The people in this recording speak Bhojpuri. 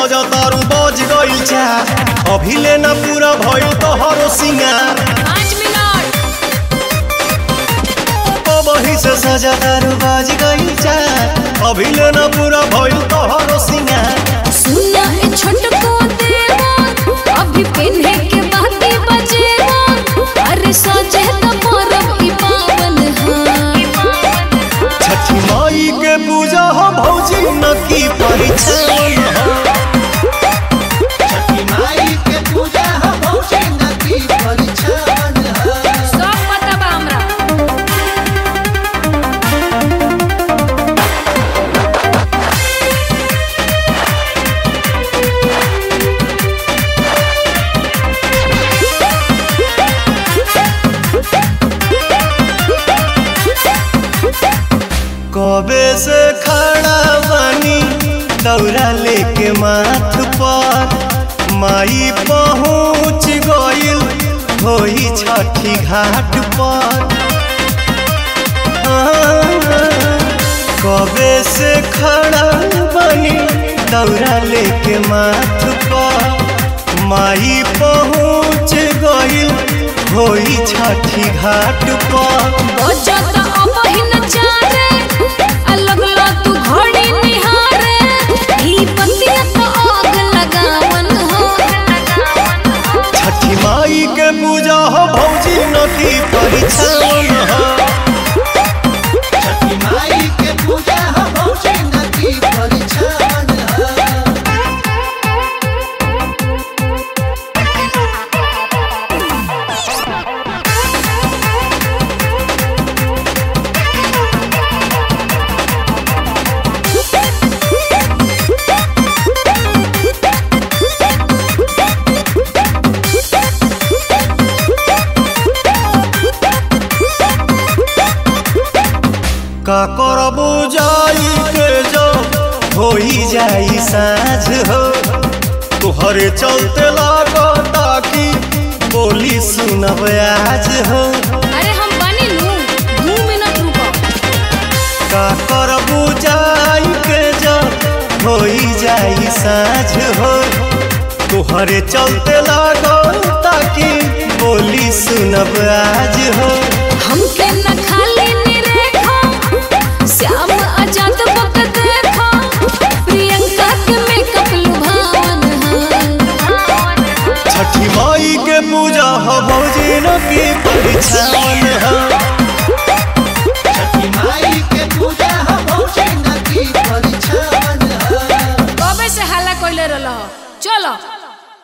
सजा तारू बज गइल चार अभी लेना पूरा भइल तोहरो सिंगार पाँच मिनट वही से सजा तारू बज गइल चार अभी लेना पूरा भइल तोहरो सिंगार सुना ए छोटको देवा अभी पिन्हे के बाती बजेवा अरे सोचे तो परब ई पावन हा छठी माई के पूजा हो भौजी न की परिछन हो छठी माई के पूजा हो भौजी नदी परिछन हो सब पता बा हमरा कबे से खड़ा बानी दौरा लेके माथ पर माई पहुँच गइल होई छठी घाट पर कबे से खड़ा बानी दौरा लेके माथ पर माई पहुँच गइल होई छठी घाट पर बजत अबहिन चारे अलग ला तू घड़ी निहारे ई बतिया तो आग लगावन हो छठी माई के पूजा हो भौजी नदी परिछन हो छठी माई के पूजा हो भौजी नदी परिछन हो का करबू जाई के जो होई जाई साँझ हो तुहरे चलते लागता कि बोली सुनब आज हो अरे हम बनी लू दू मिनट रुको का करबू जाई के जो होई जाई साँझ हो तुहरे चलते लागता कि बोली सुनब आज हो हमके न खाली निरेखो श्याम आजाद बक देखो प्रियंका के मेकअप लुभावन हा छठी माई के पूजा हो भौजी न की परिछन हो छठी माई के पूजा हो भौजी नदी परिछन हो कबे से हल्ला कइले रहल चलो